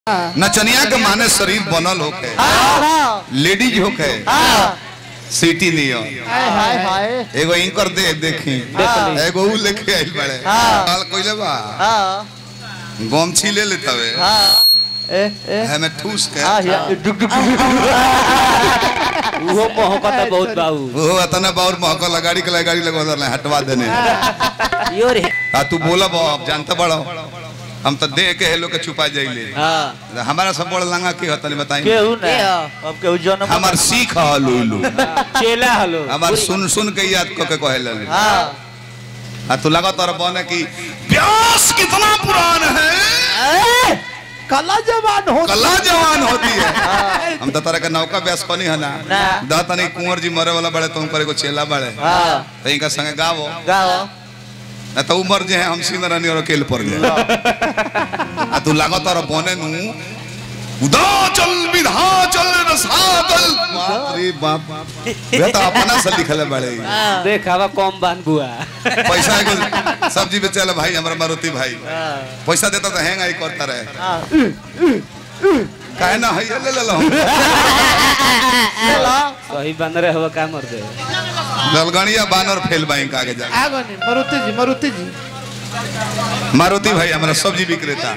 नचनिया के माने शरीर बनल होके लेडीज होके सिटी नियो हाय हाय हाय एगो इंकर दे देखी हाँ। एगो ऊ लेके आइल बड़े हाँ। काल कोइले बा हाँ गमछी ले लेतवे हाँ ए ए हमें ठूस के हाँ या डुक डुक उहो मोहब्बत बहुत बाबू वो अतना बाउर महकल गाड़ी के गाड़ी लगवा दले हटवा देने यो रे आ तू बोला अब जानता बड़ो हम तो दे के हेलो के छुपा जाइले हां हमारा सब बड़ लंगा की होतनी बताई केहू ना अब केहू जन्म हमार सीख ह लुलु चेला हलो हमार सुन सुन के याद क के कहेला हाँ आ तू लगा तोर बने की प्यास कितना पुरान है कला जवान हो कला जवान होती है हम तो तरह का नौका व्यास कोनी है ना ना। दा तनी कुंवर जी मरे वाला बड़े तुम करे को चेला बड़े हाँ तो इनका संगे गावो गाओ ना तो उमर जे है हम सीन रानी और अकेले पड़ गए आ तू लागो तोर बने नु उदा चल विधा चल रसातल बाप रे बाप वे तो अपना से लिखले बड़े देख हवा कम बान बुआ पैसा एगो सब्जी बेचेला भाई हमरा मारुति भाई पैसा देता तो हैंग आई करता रहे हाँ काहे ना है ले ले लो चलो सही बन रहे हवा का मर दे दलगणिया बानर फेल बैंक आगे जा आगो नहीं मारुति जी मारुति जी मारुति भाई हमारा सब्जी विक्रेता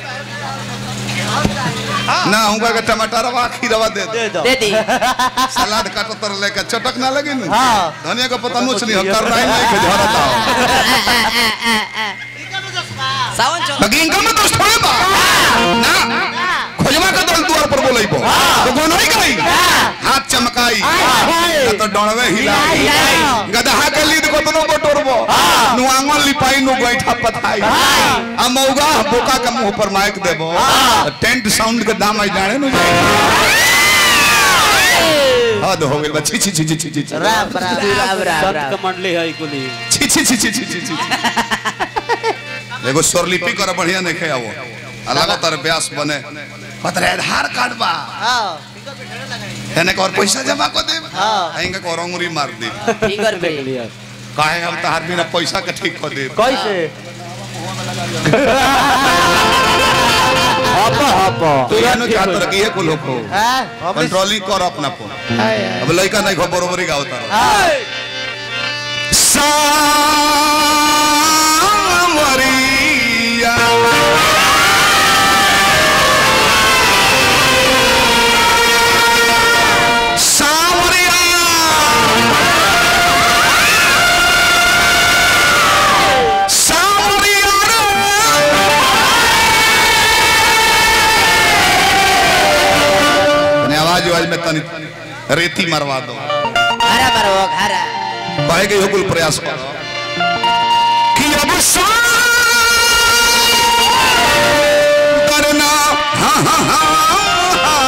ना उनका के टमाटर रवा खीरवा दे दे दे दो दे दी सलाद काटो तर लेके चटक ना लगे ना हाँ। धनिया का पता नोच नहीं कर रहा है नहीं के झरता सावन चलो लगी इनका में दोस्त थोड़े बा ना खोजमा का दल द्वार पर बोलई बो तो कोनो ही गई हाथ चमकाई ना तो डणवे हिलाई गदहा के लीद को तनो बटोरबो नु आंगन लिपाई नु बैठा पथाई आ मौगा बोका के मुंह पर माइक देबो टेंट साउंड के दाम आई जाने नु हद हो गेल बा छी छी छी छी छी छी छी राम राम राम राम संत राम के मंडली है कुली छी छी छी छी छी छी छी एगो स्वरलिपि कर बढ़िया नहीं खे आवो अलग तर ब्यास बने पत्र आधार कार्ड बा हाँ एने और पैसा जमा कर दे हाँ। आएंगे को रंगुरी मार दे फिंगर पे देख लिया काहे हम तहार बिना पैसा के ठीक कर दे कैसे हप हप तो यानो क्या तरह की है को लोग को हाँ हम कंट्रोलिंग कर अपना को हाय हाय अब लड़का नहीं खो बरोबरी का होता हाय सावरिया सावरिया आवाज आवाज में तनी रेती मरवा दो हरा मरो हरा कहे के कुल प्रयास करो कि अब करना हाँ हाँ हाँ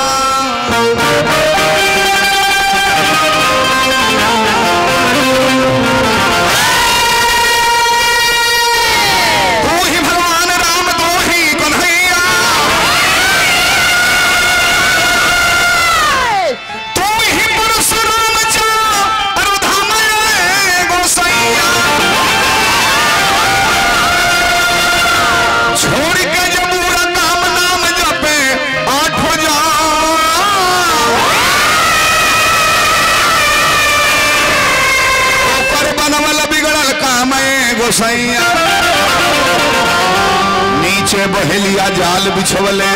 तू ही भगवान राम तू ही कन्हैया तू ही परशुराम जा अरुधाम गोसैया छोड़ के जब पूरा नाम नाम जपे आठ हो जा ओकर बनवल बिगड़ल काम गोसैया नीचे बहेलिया जाल बिछवले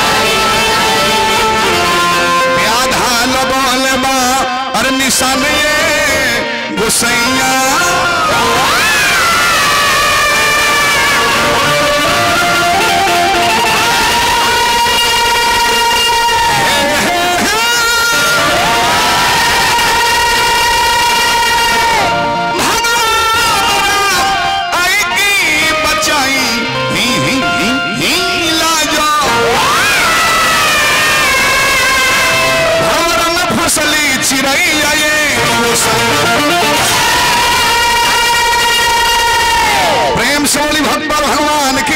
प्याधा लगल बा और निशान ये गोसैया आई की बचाई ही ही ही ही लाजो भंवर में फसली चिड़ैया ये प्रेम से बोली भक्त भगवान की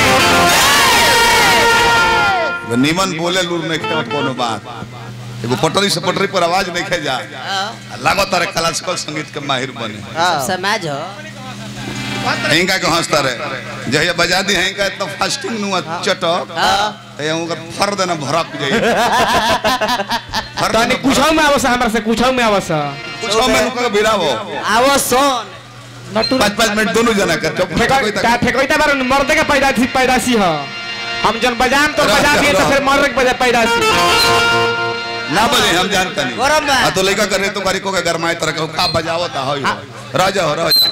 नीमन बोले लूर नहीं खेल कोनो बात एगो पटरी से पटरी पर आवाज नहीं खे जा लागो तारे क्लासिकल संगीत के माहिर बने हाँ समाज हो हिंगा के हंसता रहे जहिया बजा दी हिंगा इतना फास्टिंग नु चटक हाँ ए उनकर फर्द न भड़क जाई फर्द तनी न कुछौ में आवस हमरा से कुछौ में आवस कुछ में उनका भिड़ावो आवो सोन नटू पाँच पाँच मिनट दोनों जना कर चुप फेको का फेकोइता बार मर्दे के पैदासी पैदासी ह हम जन बजान तो बजा दिए तो फिर मर्द के बजा पैदासी ना बजे हम जानता नहीं गरम बा। आ तो लइका करे तो करी को के गरमाए तरह के का बजावत है राजा हो राजा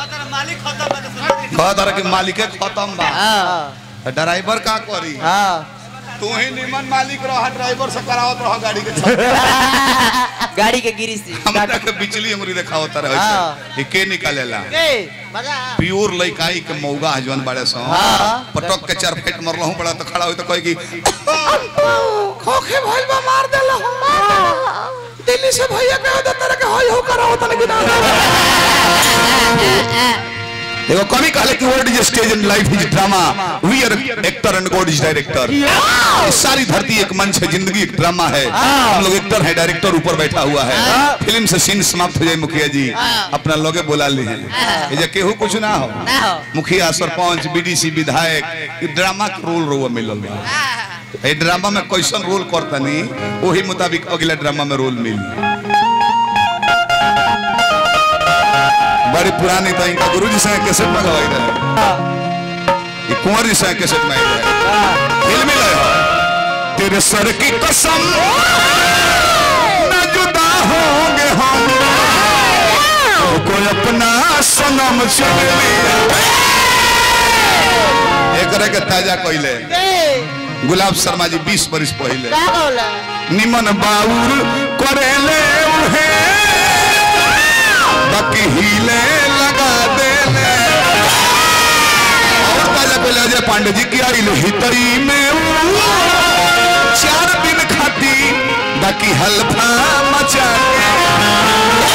कह तरह के मालिक खत्म बा हां ड्राइवर का करी हाँ तू ही निमन मालिक रह ड्राइवर से करावत रह गाड़ी के छत। गाड़ी के गिरी से हमरा के बिजली अंगुरी देखावत रहे हाँ। ई के निकालेला ए मजा प्योर लइकाई के मौगा हजवन बड़े सो हाँ। पटक के चार फेट मरलहु बड़ा तो खड़ा होई तो कहे कि खोखे भइल बा मार देला दिल्ली से भैया के दे तरह के होय हो कराओ तने गिना एगो कवि कहले कि world is stage in life is drama we are actor and god is director सारी धरती एक मंच है जिंदगी एक ड्रामा है हम लोग एक्टर है डायरेक्टर ऊपर बैठा हुआ है फिल्म से सीन समाप्त हो जाए मुखिया जी अपना लोगे बुला ली हैं ये जे केहू कुछ ना हो ना हो मुखिया सरपंच बीडीसी विधायक ई ड्रामा के रोल रोवा मिलल बा ए ड्रामा में कैसन रोल करतनी वही मुताबिक अगला ड्रामा में रोल मिली बड़ी पुरानी तो इनका गुरु जी से कैसेट में गवाई रहे ये कुंवर जी से कैसेट में आई रहे फिल्मी लय हो तेरे सर की कसम न जुदा होंगे हम तो कोई अपना सनम चुन लिया एक के ताजा कोइले गुलाब शर्मा जी 20 बरिस पहले निमन बाउर करेले उहे बाकी हिले लगा देले और ताजा पहले अजय पांडे जी की आई हितरी में ऊ, चार दिन खाती बाकी हल्फा मचा के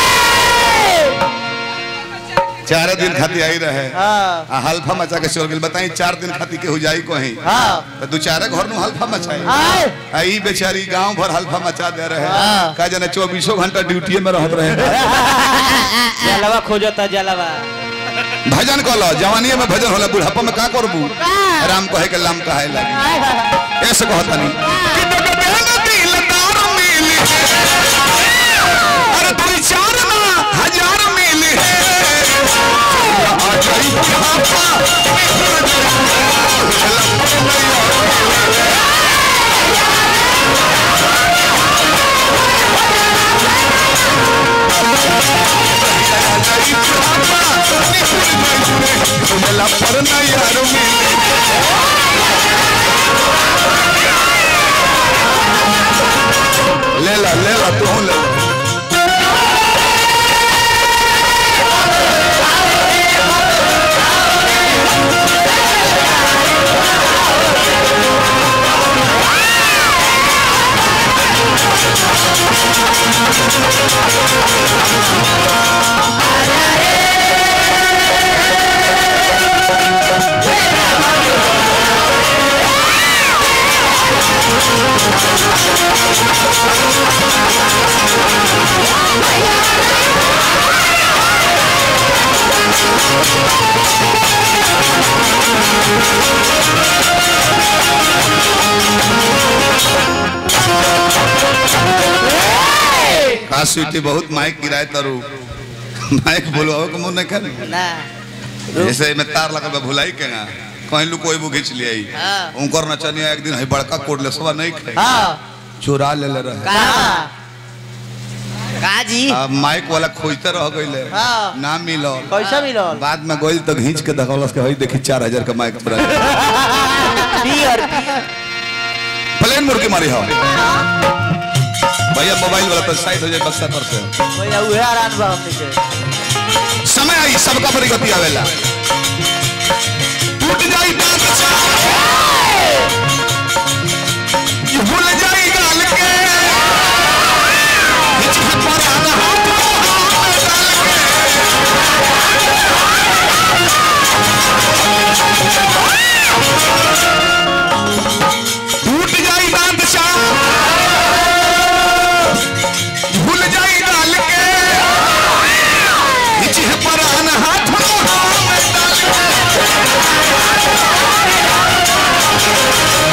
चार दिन खाती आई रहे हाँ आ हल्फा मचा के चल गेल बताई चार दिन खाती के हो जाई कहीं हाँ तो दू चारे घर नु हल्फा मचाई आए आ ई बेचारी गांव भर हल्फा मचा दे रहे हाँ। का जाने चौबीसों घंटा ड्यूटी में रहत रहे जलवा खोजता जलवा भजन कलो जवानी में भजन होला बुढ़ापा में का करबू राम कहे के लाम कहे लगी ऐसे कहतनी कि डगबे न दिलदार मिली अरे तू चार ना हजार मिली आ जाई बुढ़ापा मिला पर न यार मिली ले ला ले ला तू ले ला। का स्वीटी बहुत माइक गिराए तरु माइक बोलवाओ के मुंह नहीं कर ना जैसे में तार लगा बा भुलाई के ना कहीं लू कोई वो खींच लिया हाँ। उनकर नचनिया एक दिन है बड़का कोट ले सवा नहीं खाई हाँ चुरा ले ले रहे कहाँ का जी आ, माइक वाला खोजते रह गईले हाँ। ना मिलो कैसा मिलल बाद में गइल तो घींच के देखौलस के हई देखी चार हजार का माइक तोरा पियर प्लेन मुर्गी मारी हो भैया मोबाइल वाला तो साइड हो जाए बक्सा पर से भैया उहे आराम बा हमनी के समय आई सबका बड़ी गति आवेला टूट जाई बात ये भूल जाई गाल के हिचक पर आना हाथ में डाल के टूट जाई बादशाह भूल जाई गाल के हिचक पर आना हाथ में डाल के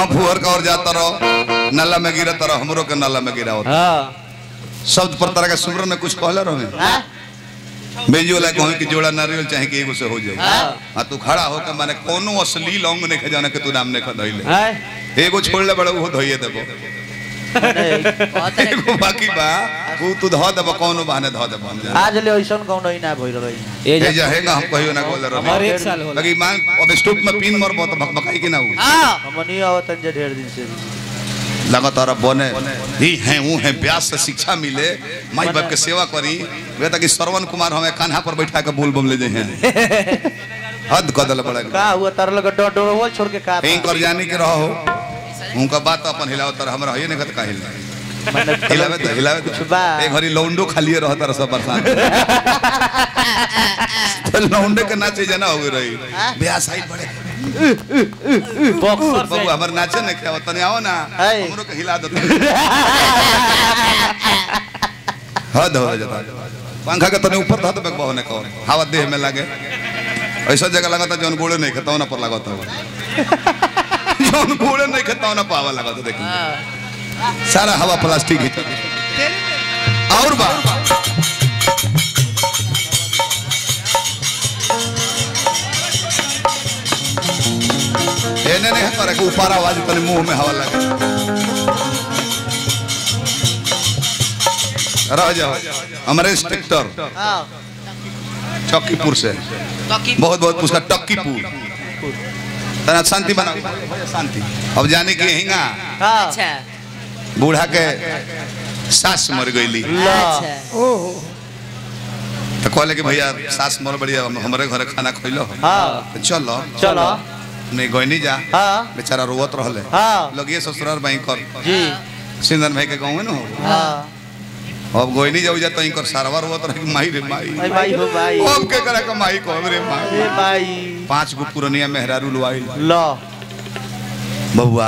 हाँ फुहर का और जाता रहो नाला में गिरत रहो हमरो के नाला में गिरा होता हाँ शब्द पर तरह के सुमरन में कुछ कहले रहे हाँ बेजी वाला कहो कि जोड़ा नारियल चाहे कि एगो से हो जाए हाँ। हाँ तू खड़ा होकर माने कोनो अश्लील अंग नहीं खजाने के तू नाम नहीं खधइले हैं एगो छोड़ले बड़ा वो धोइए देबो कहते हैं एगो बाकी बा वो तू धो देबो कोनो बहाने धो देबो हम जाने। आज ले ऐसा कौन ही ना भइल रही ये ए जा जहेगा हम कहियो ना बोले हमार रहे एक साल होला लगी मांग अब स्टोप में पिन मरबो तो भकभकाई कि ना हो हाँ हमनी आवतन जे ढेर दिन से लगातार बने ही हैं वो हैं ब्यास से शिक्षा मिले माई बाप के सेवा करी वे तक श्रवण कुमार हमें कान्हा पर बैठा के बोल बम ले जाए हैं हद कदल बड़ा का हुआ तार लगा डो डोरवल छोड़ के का कहीं कर जाने के रहो उनका बात तो अपन हिलाओ तर हमरा है नहीं कहत का हिला मने हिलावे तो हिलावे तो कुछ बा। एक घड़ी लौंडो खालिए रह तर सब बरसात तो लौंडे के नाचे जना हो गई रही ब्यास आई बड़े बॉक्सर बाबू हमर नाचे नहीं खाओ तने आओ ना है। हमरो के हिला दो हद हो जाता पंखा के तने ऊपर धत बेक बहने को हवा देह में लगे ऐसा जगह लगा था जौन गोड़े नहीं खाता ना पर लगा था जौन गोड़े नहीं खाता ना पावा लगा था देखिए सारा हवा प्लास्टिक ही और बा एने नहीं हमारे को ऊपर आवाज तने मुंह में हवा लगे रह जाओ हमारे इंस्पेक्टर हाँ चौकीपुर से टॉकी बहुत बहुत उसका टक्कीपुर तना शांति बनाओ शांति अब जाने की हिंगा हाँ अच्छा बूढ़ा के सास मर गईली अच्छा तो कहले कि भैया सास मर बढ़िया हमारे घरे खाना खैलो हाँ तो चलो चलो नहीं गईनी जा हाँ बेचारा रोवत रहले हाँ लगिए ससुराल भाई कर जी सिंदन भाई के गाँव में न हो हाँ अब गोइनी जाऊ जा तई कर सारवा रोवत रहे कि माई रे माई भाई भाई हो भाई अब के करे के माई को रे माई ए भाई पांच गो पुरनिया मेहरारू लुआई लो बबुआ